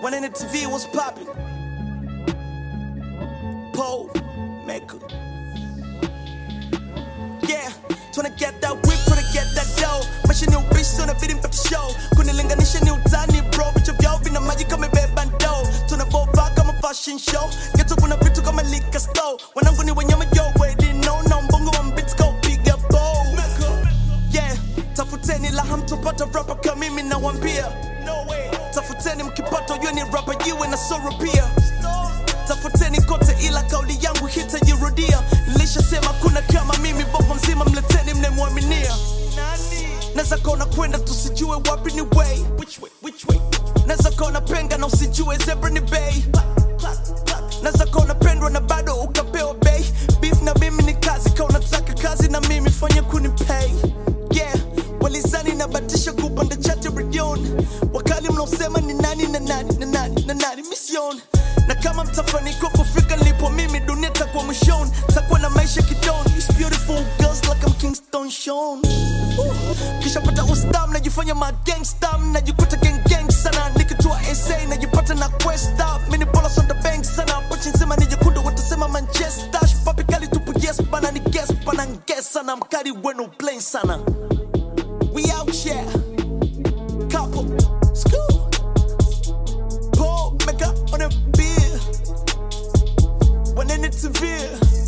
When in the TV was popping. Pole maker. Yeah, tryna get that whip, tryna get that dough. Maisha ni ubishi, unabidi mpate show. Kunilinganisha ni utani bro, vichwa vyao vina maji kama imebeba ndoo. Tunavovaa kama fashion show, geto kuna vitu kama liquor store. Wanangu ni wanyama yo, already know, na mbongo wa mbits go piga bow. Yeah, tafuteni la hamtopata rapa kama mimi nawambia. No way. Tafuteni mkipata ujue ni rapa jiwe na soro pia. Tafuteni kote ila kauli yangu hitajirudia. Nilishasema kuna kama mimi, bongo mzima mleteni mnemwaminia. Naweza kona kwenda tusijue wapi ni way. Which way? Which way? Naweza kona penga na usijue zebra ni bay. Naweza kona pendwa na bado ukapewa bay. Beef na mimi ni kazi, ka unataka kazi na mimi fanya kunipay. Yeah, walizani nabatisha kupanda chati redioni. Wakali mnaosema ni nani na nani na nani na nani mission. Na kama mtafanikiwa kufika nilipo mimi, dunia takuwa mwishoni, takuwa na maisha kidoni. It's beautiful girls like I'm Kingston Sean. Woo. Kisha pata ustam najifanya ma gangsta najikuta gang gang sana nikitua SA najipata na quest up mini bolas on the bank sana pochi nzima nijekundu watasema Manchester papi kali tupu yes bana ni guess bana guess sana mkali wenu plain sana we out here couple school Paul mega on a beer when in it's severe